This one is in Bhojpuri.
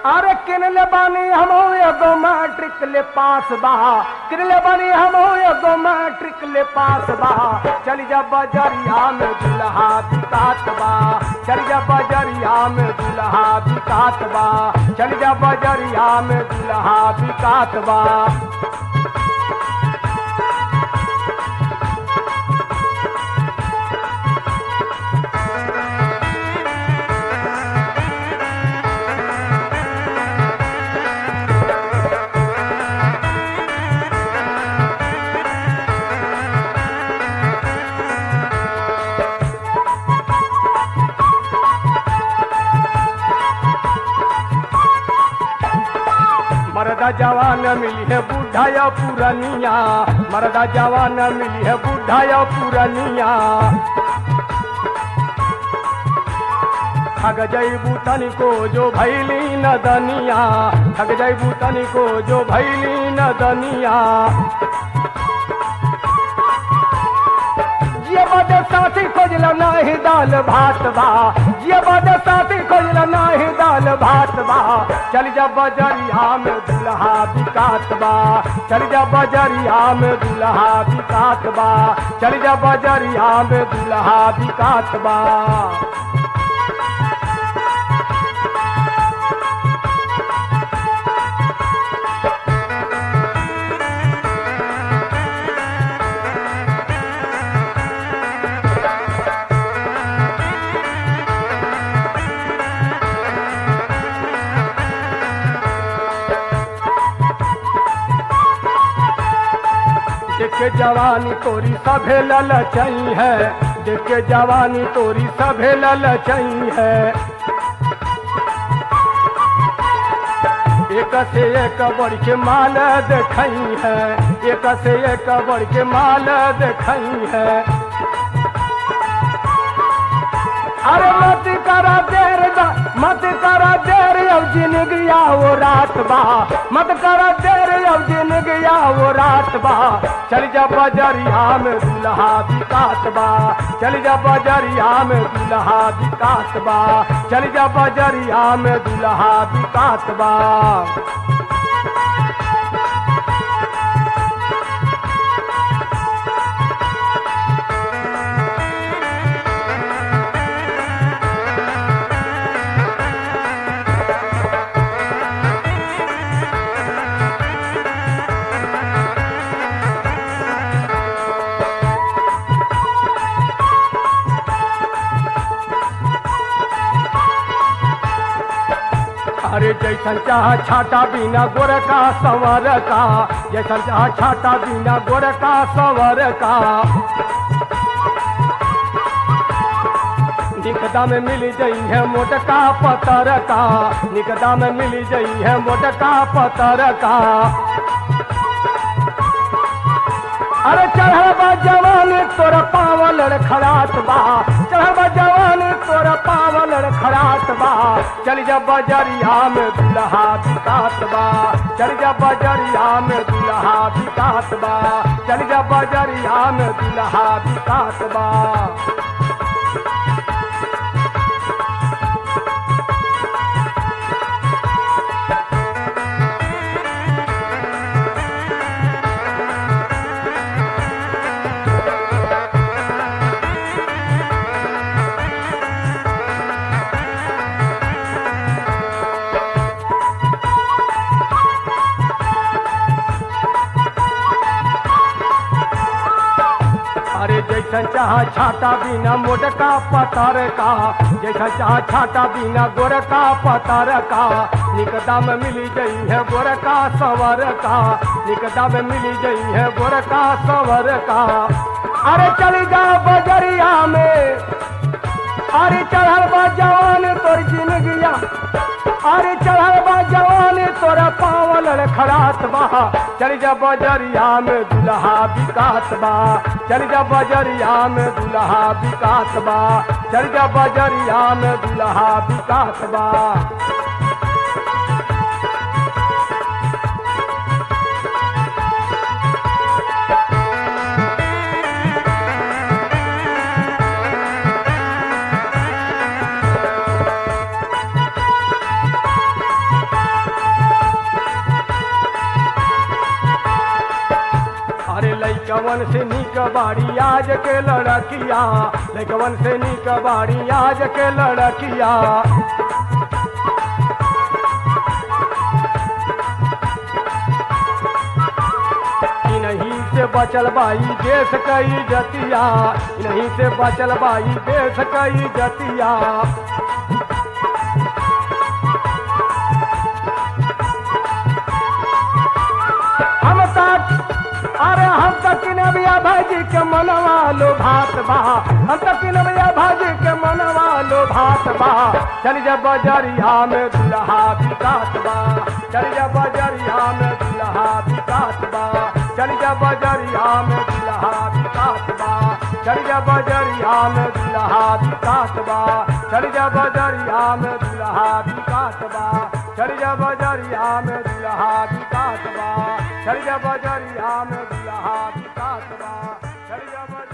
अरे किनले बानी हम एगो मैट्रिक ले पास बा किनले बानी हम एगो मैट्रिक ले पास बा चल जा बजरिया में दुल्हा बिकात बा चल जा बजरिया में दुल्हा बिकात बा चल जा बजरिया में दुल्हा बिकात बा मरदा जवान मिली है बूढ़ा या पुरनिया मरदा जवान मिली है बूढ़ा या पुरनिया ठग जैबू तनिको जो भैली न दनिया ठग जैबू तनिको जो भैली न दनिया ये बदे साथी खोजल नाही दाल भात बा ये बदे साथी खोजल नाही दाल भात बा चल जा बजरिया में दुल्हा बिकात बा चल जा बजरिया में दुल्हा बिकात बा चल जा बजरिया में दुल्हा बिकात बा देखे जवानी तोरी सभे ललचई है देखे जवानी तोरी सभे ललचई है एक से एक बढ़ के माल देखई है एक से एक बढ़ के माल देखई है अरे मत करा देर दा मत करा देर अब जिंदगिया वो रात बा मत करा देर अब जिंदगिया वो रात बा चल जा बजरिया में दुल्हा बिकात बा चल जा बजरिया में दुल्हा बिकात बा चल जा बजरिया में दुल्हा बिकात बा अरे जैसन चाह छाटा बिना गोर का सवर का जैसन चाह छाटा बिना गोर का सवर का निकदा में मिल जई है मोटका पतर का निकदा में मिल जई है मोटका पतर का अरे चढ़ल बा जवानी तोरा पावल खड़ात बा चढ़ल बा जवानी तोरा पावल खड़ात बा चल जा बजरिया में दुल्हा बिकात बा चल जा बजरिया में दुल्हा बिकात बा चल जा बजरिया में दुल्हा बिकात बा अरे जैसन चाह छाता बिना मोटका पतर का जैसन चाह छाता बिना गोरका पतर का निकदा में मिली गई है गोरका सवर का निकदा में मिली गई है गोरका सवर का अरे चली जा बजरिया में अरे चढ़ल बा जवान तोर जिंदगिया अरे चढ़ल बा जवान तोरा पावल खड़ात बा चल जा बजरिया में दुल्हा बिकात बा चल जा बजरिया में दुल्हा बिकात बा चल जा बजरिया में दुल्हा बिकात बा लैकवन से निक बाड़ी आज के लड़किया लैकवन से निक बाड़ी आज के लड़किया इन्हीं से बचल बाई देश कई जतिया इन्हीं से बचल बाई देश कई जतिया हम तक अरे हम तक नबिया भाजी के मनवा लो भात बा हम तक नबिया भाजी के मनवा लो भात बा चल जा बजरिया में दुल्हा बिकात बा चल जा बजरिया में दुल्हा बिकात बा चल जा बजरिया में दुल्हा बिकात बा चल जा बजरिया में दुल्हा बिकात बा चल जा बजरिया में दुल्हा बिकात बा चल जा बजरिया में दुल्हा बिकात बा चल जा बजरिया में दुल्हा बिकात बा चल जा बजरिया